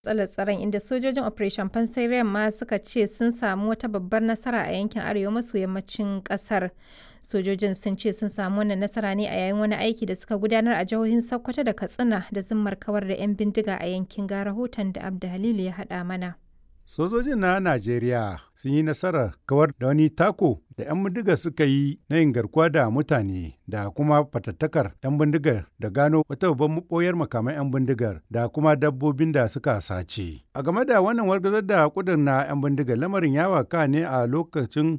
matsalar tsaron inda sojojin Operation Fansai Yamma suka ce sun samu wata babbar nasara a yankin arewa maso yammacin kasar. Sojojin sun ce sun samu wannan nasara ne a yayin wani aiki da suka gudanar a jihohin Sokoto da Katsina da zimmar kawar da 'yan bindiga a yankin ga rahoton da Abda Halilu ya haɗa mana. Sojojin na Najeriya sun yi nasarar kawar da wani tako da 'yan bindigar suka yi na yin garkuwa da mutane da kuma fatattakar 'yan bindigar da gano wata babban maɓoyar makaman 'yan bindigar da kuma dabbobin da suka sace. A game da wannan wargazar da kudin na 'yan bindigar lamarin ya waka ne a lokacin